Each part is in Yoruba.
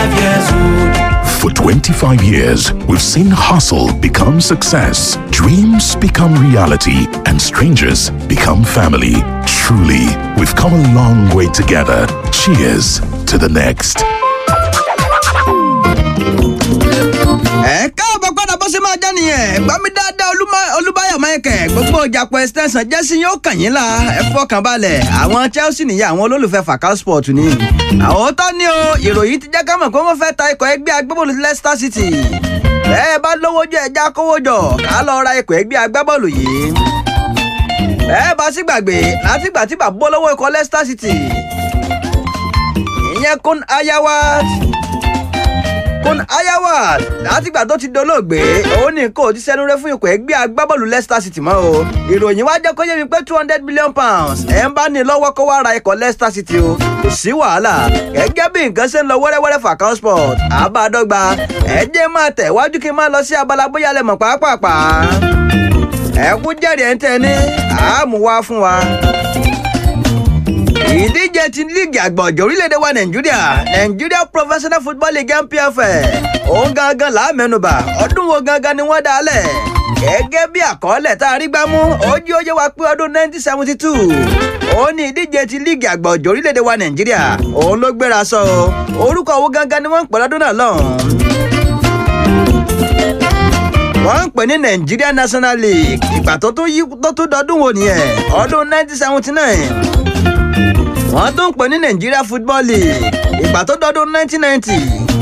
25 years old. For 25 years, we've seen hustle become success, dreams become reality, and strangers become family. Truly, we've come a long way together. Cheers to the next. ẹ káàbọ̀ padà bó ṣe máa jẹ́ nìyẹn gbọ́ mi dáadáa Olúmọ- olúbáyọ̀ michael gbogbo ìjàpọ̀ extension jẹ́sí yóò kàn yín la ẹ fọkàn balẹ̀ àwọn chelsea nìyẹn àwọn olólùfẹ́ fàkà sport ni àwọn tó ní o ìròyìn ti jẹ́ ká mọ̀ pé wọ́n fẹ́ ta ikọ̀ ẹgbẹ́ agbábọ́ọ̀lù leicester city bẹ́ẹ̀ bá lówó jọ ẹja kówó jọ ká lọ ra ikọ̀ ẹgbẹ́ agbábọ́ọ̀lù yìí bẹ́ẹ̀ bá sì gbàgbé látìgbà tí bàbá olówó ikọ̀ leicester city ìyẹn kún ayawat kun ayawa látìgbà tó ti dolóògbé òun ní kò ti sẹnu rẹ fún ikọ̀ ẹgbẹ́ agbábọ́ọ̀lù leicester city mọ́ o ìròyìn wá jẹ́ kó yé mi pé two hundred million pounds ẹ̀ ń bá ní lọ́wọ́ kó wá ra ikọ̀ leicester city o kò sí wàhálà gẹ́gẹ́ bí nǹkan ṣe ń lọ wẹ́rẹ́wẹ́rẹ́ fàkàn sport àbádọ́gba ẹ jẹ́ máa tẹ̀ wájú kí n máa lọ sí abala bóyá lẹ mọ̀ pàápàá ẹ kú jẹ́rìí ẹ̀ ń tẹ́ ní àmú wá fún wa ìdíje ti líìgì àgbà ọ̀jọ̀ orílẹ̀-èdè wa nàìjíríà nàìjíríà professional football league npfl òun gangan là á mẹ́nubà ọdún wo gangan ni wọ́n dá a lẹ̀ gẹ́gẹ́ bí àkọọ́lẹ̀ tá a rí gbámú ojú ó yé wa pé ọdún 1972 òun ni ìdíje ti líìgì àgbà ọ̀jọ̀ orílẹ̀-èdè wa nàìjíríà òun ló gbéra sọ orúkọ wo gangan ni wọ́n ń pè lọ́dún náà lọ́hùn-ún wọ́n ń pè ní nigeria national league ìgbà tó tún yí tó tún dọdún wo nìyẹn ọdún 1979 wọ́n tún ń pè ní nigeria football league ìgbà tó dọdún 1990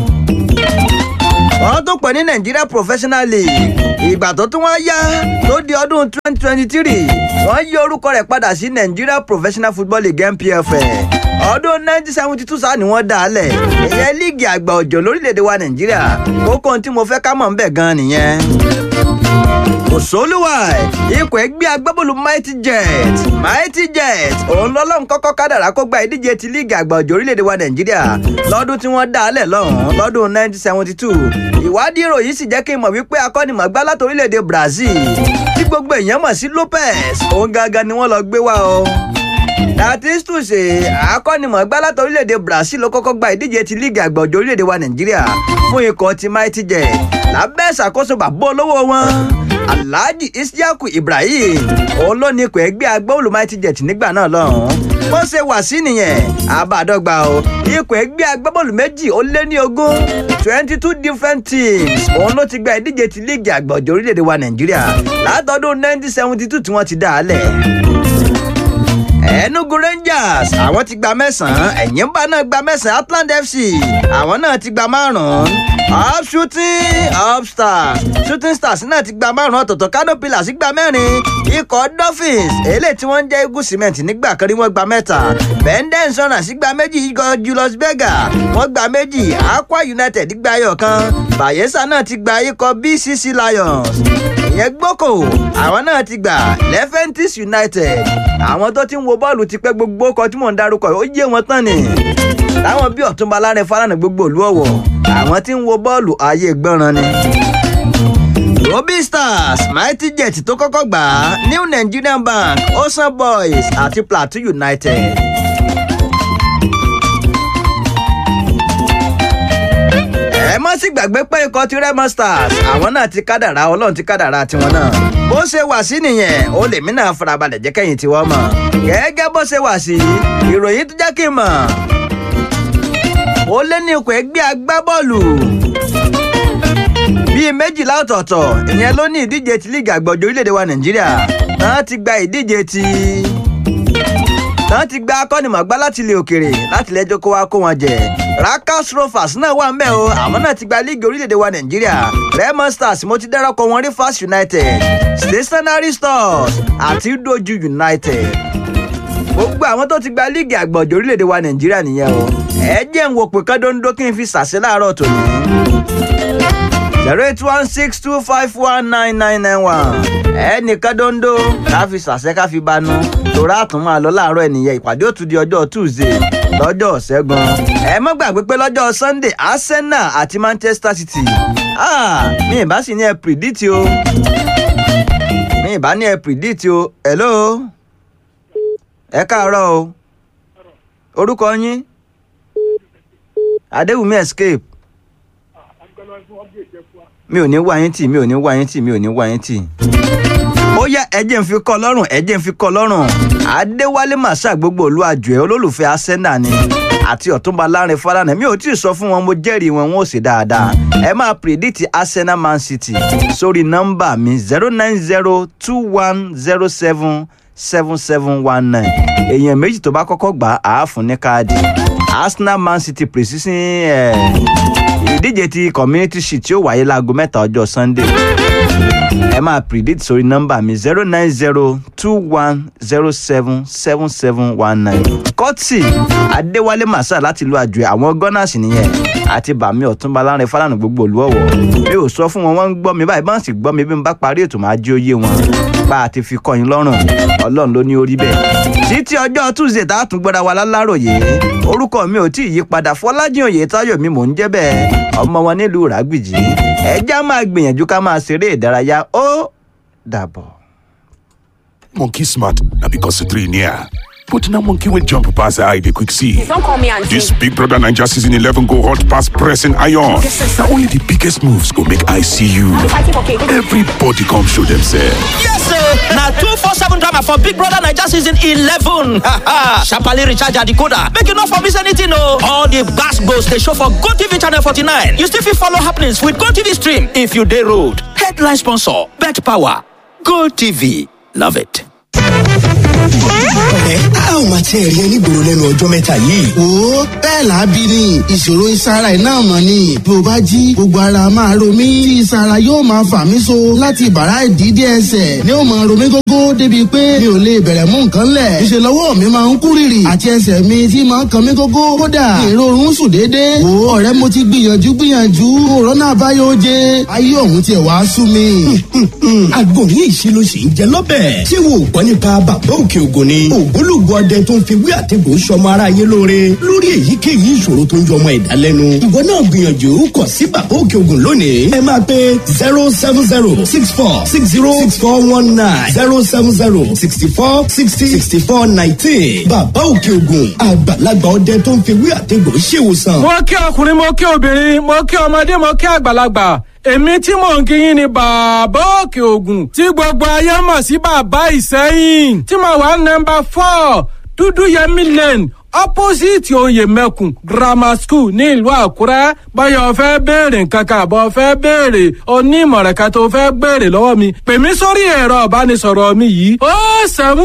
wọ́n tún pè ní nigeria professional league ìgbà tó tún wá yá tó di ọdún 2023 wọ́n yí orúkọ rẹ̀ padà sí nigeria professional football league npfl ọdún 1972 sáà ni wọ́n dá a lẹ̀ ìyẹn líìgì àgbà òjò lórílẹ̀‐èdè wa nàìjíríà kókó ohun tí mo fẹ́ ká mọ̀ ń bẹ̀ gan-an nìyẹn òṣòlùwà ikọ̀ ẹgbẹ́ agbábọ́ọ̀lù mighty jet mighty jet òun lọ́lọ́run kọ́kọ́ kádàrá kó gba ìdíje ti líìgì àgbà òjò orílẹ̀-èdè wa nàìjíríà lọ́dún tí wọ́n dá a lẹ̀ lọ́hùn-ún lọ́dún 1972 ìwádìí ìròyìn sì jẹ́ kí n mọ̀ wípé akọ́nimọ̀gbá láti orílẹ̀-èdè brazil tí gbogbo èèyàn mọ̀ sí lopez òun gangan ni wọ́n lọ gbé wá o datistu ṣe akọ́nimọ̀gbá láti orílẹ̀-èdè brazil ló kọ́kọ́ gba ìdíje ti líìgì àgbà òjò orílẹ̀-èdè wa nàìjíríà fún ikọ̀ ti mighty jet lábẹ́ ìṣàkóso bàbá olówó wọn alhaji isiaku ibrahim òun ló ní ikọ̀ ẹgbẹ́ agbóhùn mighty jet nígbà náà lọ́hùn-ún bó ṣe wà sí nìyẹn àbádọ́gba o ikọ̀ ẹgbẹ́ agbábọ́ọ̀lù méjì ó lé ní ogún twenty two different teams òun ló ti gba ìdíje ti líìgì àgbà òjò orílẹ̀-èdè wa nàìjíríà látọdún nineteen seventy two tí wọ́n ti dá a lẹ̀ enugu rangers àwọn ti gba mẹ́sàn-án ẹ̀yìnbá náà gba mẹ́sàn-án atlant fc àwọn náà ti gba márùn-ún up shooting up stars shooting stars náà ti gba márùn-ún ọ̀tọ̀ọ̀tọ̀ kano pillars gba mẹ́rin ikọ̀ dolphins eléyìí tí wọ́n ń jẹ́ eagle cement nígbà kan rí wọ́n gba mẹ́ta benden insurance gba méjì ikọ̀ julius berger wọ́n gba méjì aqua united gba ẹyọ kan bayelsa náà ti gba ikọ̀ bcc lions ìyẹn gboko àwọn náà ti gbà lefentis united àwọn tó ti ń wo bọ́ọ̀lù ti pẹ́ gbogbo ọkọ̀ tí mò ń darúkọ ó yé wọn tán ni láwọn bí ọ̀túnba lárin fálànà gbogbo òlú ọ̀wọ̀ àwọn tí ń wo bọ́ọ̀lù ayé gbọ́ràn ni. Robi Stars Mighty Jet tó kọ́kọ́ gbà á New Nigerian Bank Ocean Boys àti Plateau United. ẹ má sì gbàgbé pé ikọ̀ ti Remo Stars àwọn náà ti kádàrá ọlọ́run ti kádàrá tiwọn náà bó ṣe wà sí nìyẹn ó lèmi náà farabalẹ̀ jẹ́ kẹ́yìn tiwọn mọ̀ gẹ́gẹ́ bó ṣe wà sí ìròyìn tó jẹ́ kí n mọ̀ ó lé ní ikọ̀ ẹgbẹ́ agbábọ́ọ̀lù bíi méjìlá ọ̀tọ̀ọ̀tọ̀ ìyẹn ló ní ìdíje ti líìgì àgbọ̀jọ̀ orílẹ̀-èdè wa nàìjíríà náà ti gba ìdíje ti náà ti gba akọ́nimọ̀gbá láti ilẹ̀ òkèrè láti lẹ́jọ́ kó wá kó wọn jẹ rakas rovers náà wà ńbẹ̀ o àwọn náà ti gba líìgì orílẹ̀-èdè wa nàìjíríà remo stars mo ti dárọ́kọ wọn rivers united stationary stars àti doju united gbogbo àwọn tó ti gba líìgì àgbọ̀jọ̀ orílẹ̀-èdè wa nàìjíríà nìyẹn o ẹ jẹ́ ń wo pé kọ́ńdóńdó kí n fi sàṣẹ láàárọ̀ tòní zero eight one six two five one nine nine nine one ẹnìkan dondo ká fi sàṣẹ ká fi banú torí àtún máa lọ láàárọ̀ ènìyàn ìpàdé òtún di ọjọ́ tuesday lọ́jọ́ ṣẹ́gun ẹ má gbàgbé pé lọ́jọ́ sunday arsenal àti manchester city ah mi ì bá sì ní ẹ predict o mi ì bá ní ẹ predict o hello ẹ káàárọ̀ o orúkọ yín adéwùmí escape mi ò ní wá yín tì mi ò ní wá yín tì mi ò ní wá yín tì. ó yá ẹjẹ́ ń fi kọ́ lọ́rùn ẹjẹ́ ń fi kọ́ lọ́rùn adéwálé màṣá gbogbo olú àjò ẹ̀ olólùfẹ́ arsenal ni àti ọ̀túnba lárin fálànà mi ò tí ì sọ fún wọn mo jẹ́rìí wọn wọn ò sì dáadáa ẹ máa pìrìdìtì arsenal man city sórí nọ́mbà mi zero nine zero two one zero seven seven seven one nine èèyàn méjì tó bá kọ́kọ́ gbà á fún ní káàdì arsenal man city precision eh, ìdíje ti community shield tí ó wáyé láago mẹ́ta ọjọ́ sunday ẹ máa predict sórí nọ́mbà mi zero nine zero two one zero seven seven seven one nine kọ́tì adéwálé màsà láti lu àjò àwọn gunners nìyẹn àti bàmí ọ̀túnba lárin fálànà gbogbo olúọ̀wọ̀ mi ò sọ fún wọn wọ́n ń gbọ́ mi báyìí bá ń sì gbọ́ mi bí n bá parí ètò máa jí oyé wọn bá a ti fi kọ́ yín lọ́rùn ọlọ́run ló ní orí bẹ́ẹ̀ títí ọjọ́ tuesday tá a tún gbọ́dọ̀ wa láláròyé orúkọ mi ò tí ì yí padà fọlájìn òye táyọ̀ mi mò ń jẹ́ bẹ́ẹ̀ ọmọ wọn nílùú ràgbìjì ẹja máa gbìyànjú ká máa ṣeré ìdárayá ó dàbọ̀. Monkey smart, now because the three near. But now monkey will jump past the eye, they quick see. Don't call me auntie. This Big Brother Ninja season 11 go hot past pressing iron. Now only the biggest moves go make I see you. fighting for cake. Everybody come show themselves. Yes, sir. Now two four seven drama for Big Brother Naija season eleven. Sharply recharge your decoder. Make you not for miss anything, no. All the gas goes they show for Go TV channel forty nine. You still fit follow happenings with Go TV stream if you day road. Headline sponsor: Bet Power. Go TV. Love it. ẹ a ò máa tiẹ̀ rí ẹ nígboro lẹ́nu ọjọ́ mẹ́ta yìí. wo bẹ́ẹ̀ lábí ni ìṣòro ìsara ẹ̀ náà mọ̀ ni bí o bá jí gbogbo ara máa ro mí tí ìsara yóò máa fà mí so láti bàrá ìdídé ẹsẹ̀ ni ó máa ro mí gógó débi pé mi ò lè bẹ̀rẹ̀ mú nǹkan lẹ̀ ìṣe lọ́wọ́ mi máa ń kú rìrì àti ẹsẹ̀ mi tí máa ń kan mí gógó kódà ìrorun sùn déédéé wo ọ̀rẹ́ mo ti gbìyànjú gbìyànjú òrónà àbáyọ oje ayé òun tiẹ̀ wá sú mi. àgbo ní ìṣirò sì ń jẹ lọ́bẹ̀. ṣé wo ò gbọ́ nípa bàbá òkè ògùn ni. ògbólógbò ọdẹ tó ń fi wí àtẹ̀gùn sọmọ ara yé lóore lórí èyíkéyìí ìṣòro tó ń jọmọ ẹ̀dá lẹ́nu. ìwọ náà gbìyànjú kàn sí bàbá òkè ògùn lónìí. ẹ máa pe zero seven zero six four six zero six four one nine zero seven zero sixty four sixty sixty four nineteen. bàbá òkè ògùn àgbàlagbà ọdẹ tó ń fi wí àtẹ̀gùn ṣèwòsàn. mo kí ọkùnrin mo kí obìnrin mo kí ọmọdé mo kí àgbàlagbà èmi tí mò ń kíyìn ni bàbá òkè ògùn tí gbogbo ayé mọ̀ sí bàbá ìsẹ́yìn tí mo wà nọmba four dúdú yẹmí lane opposite oyè mẹ́kùn grammar school ní ìlú àkúrẹ́ báyọ̀ fẹ́ béèrè nǹkan kan àbọ̀ fẹ́ béèrè onímọ̀ràn kan tó fẹ́ béèrè lọ́wọ́ mi pè mí sórí ẹ̀rọ ìbánisọ̀rọ̀ mi yìí ó sẹ́mu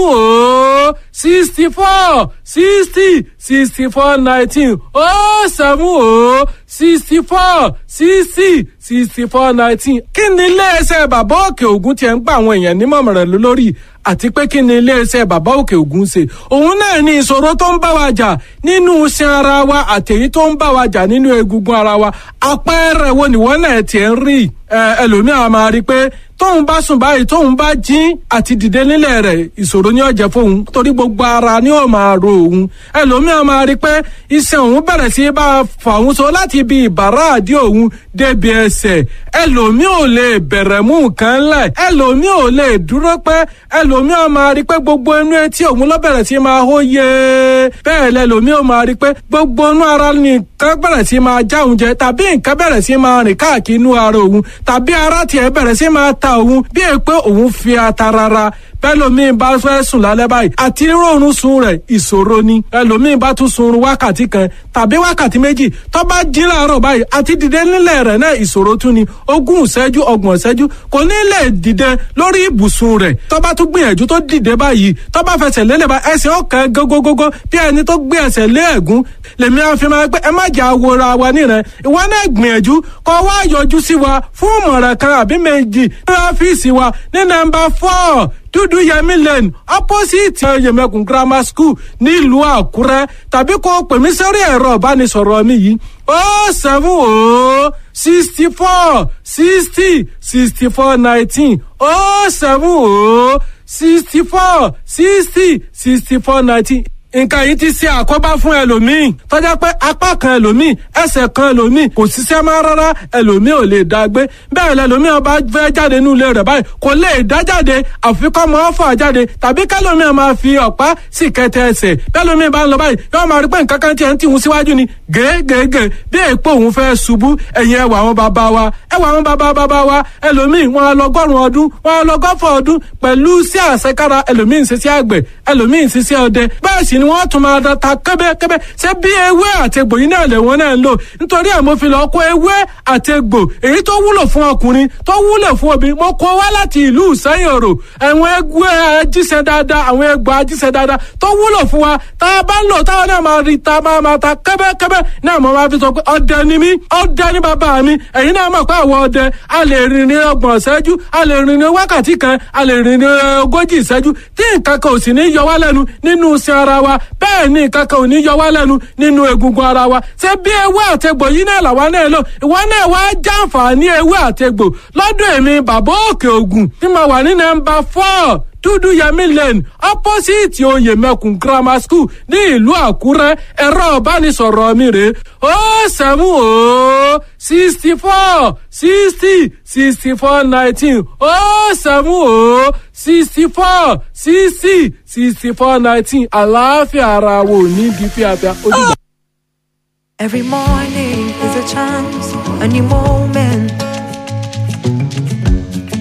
ó sixty four sixty sixty four nineteen ó sẹ́mu ó sixty four sixty sixty four nineteen kí ni iléeṣẹ́ bàbá òkè ògùn tiẹ̀ ń gba àwọn èèyàn nímọ̀ràn lórí àti pé kí ni iléeṣẹ́ bàbá òkè ògùn ṣe òun náà ní ìṣòro tó ń bá wa jà nínú iṣan ara wa àtẹ̀yí tó ń bá wa jà nínú egungun ara wa àpẹẹrẹ wo nìwọ náà tiẹ̀ ń rí ẹlòmíràn máa rí i pé tóun bá sùn báyìí tóun bá jí àti dìde nílẹ̀ rẹ̀ ìṣòro ní ọ̀jẹ̀ fóun torí gbogbo ara ni ó máa ro òun ẹlòmíràn máa rí i pé iṣan òun bẹ̀rẹ̀ sí bá a fà òun so láti ibi ìbàrá àdí òun débi ẹsẹ̀ ẹlòmíì ò lè bẹ̀rẹ̀ mú nǹkan lẹ̀ ẹlòmíì ò lè dúró pẹ́ ẹlòmíràn máa rí i pé gbogbo inú etí òun ló bẹ̀rẹ̀ sí máa hó yé bẹ́ẹ̀ lẹ́lòmíì ò máa rí i pé gbogbo inú ara nìkan bẹ̀rẹ̀ sí máa já òun jẹ tàbí nǹkan bẹ̀rẹ̀ sí máa rìn káàkiri inú ara òun tàbí ara tiẹ̀ bẹ̀rẹ̀ sí máa ta òun bí è pé òun fi ata rárá bẹ́lòmíì bá fẹ́ sùn lálẹ́ báyìí àti rọrùn sun rẹ̀ ìṣòro ni ẹlòmíì bá tún sunrun wákàtí kan tàbí wákàtí méjì tó bá jí láàárọ̀ báyìí àti dìde nílẹ̀ rẹ̀ náà ìṣòro tún ni ogún ìṣẹ́jú ọgbọ̀n ìṣẹ́jú kò ní lè dìde lórí ibùsùn rẹ̀ tó bá tún gbìyànjú tó dìde báyìí tó bá fẹsẹ̀ lélẹ̀ bá ẹsẹ̀ ọ̀kan gógógógó bí ẹni tó gbé ẹsẹ̀ lé ẹ̀gún lèmi àfi máa pé ẹ má jà wòra wa nírẹ̀ ìwọ náà gbìyànjú kó wá yọjú sí wa fún ìmọ̀ràn kan àbí méjì ní ọ́fíìsì wa ní nọ́mbà four dúdú yẹmí lane opposite yẹmẹkùn grammar school nílùú àkúrẹ́ tàbí kó pè mí sórí ẹ̀rọ ìbánisọ̀rọ̀ mi yìí ó seven ó sixty four sixty sixty four nineteen ó seven ó sixty four sixty sixty four nineteen nǹkan yìí ti ṣe àkóbá fún ẹlòmíì tọ́jà pé apá kan ẹlòmíì ẹsẹ̀ kan ẹlòmíì kò ṣiṣẹ́ máa rárá ẹlòmíì ò lè dá gbé bẹ́ẹ̀ lẹlòmíì ọba fẹ́ jáde nínú ilé rẹ̀ báyìí kò lè dá jáde àfikọ́ mọ́ ọ́fà jáde tàbí kẹlòmíì máa fi ọ̀pá sì kẹtẹ ẹsẹ̀ kẹlòmíì bá ń lọ báyìí yóò máa rí pé nǹkan kan tiẹ̀ ń tìhun síwájú ni gègègè bí èèpo òun fẹ́ ṣubú ẹ̀yìn ẹwà àwọn bàbá wa ẹwà àwọn bàbá bàbá wa ẹlòmíì wọn á lọgọ́rùn ọdún wọn á lọgọ́fọ̀ ọdún pẹ̀lú sí àṣekára ẹlòmíì ń ṣiṣẹ́ àgbẹ̀ ẹlòmíì ń ṣiṣẹ́ ọdẹ bẹ́ẹ̀ sì ni wọ́n tún máa ta kẹ́bẹ́kẹ́bẹ́ ṣé bí ewé àtegbò yìí náà lè wọ́n náà ń lò nítorí ẹ̀ mo fi lọ kó ewé àtegbò èyí tó wúlò fún ọkùnrin tó wúlò fún obìnrin mo kó wá láti ìlú ìsẹ́yìn òrò àwọn ewé ajíṣẹ́ dáadáa àwọn egbò ajíṣẹ́ dáadáa tó wúlò fún wa tá a bá ń lò táwọn náà máa rí ta máa máa ta kẹ́bẹ́kẹ́bẹ́ náà mo máa fi sọ pé ọdẹ ni mí ọdẹ ni bàbá mi ẹ̀yin náà mọ̀ pé àwọn ọdẹ a lè rìn ní ọgbọ̀n ìṣẹ́jú a lè rìn ní wákàtí kan a lè rìn ní ogójì ìṣẹ́jú tí nǹkan kan ò sì ní yọ wá lẹ́nu nínú iṣẹ́ ara wa bẹ́ẹ̀ ni nǹkan kan ò ní yọ wá lẹ́nu nínú egungun ara wa ṣé bí ewé àtegbò yìí náà làwa náà lò ìwọ náà wá jàǹfààní ewé àtegbò lọ́dọ̀ èmi bàbá òkè ògùn tí mo wà ní nọ́mbà four dúdú yẹmí lane opposite oyè mẹkùn grammar school ní ìlú àkúrẹ́ ẹ̀rọ ìbánisọ̀rọ̀ mi rè ó sẹ́mu ó sixty four sixty sixty four nineteen ó sẹ́mu ó sixty four sixty sixty four nineteen àlàáfíà ara wo ní di fíafíà ó dìgbà. Every morning is a chance, a new moment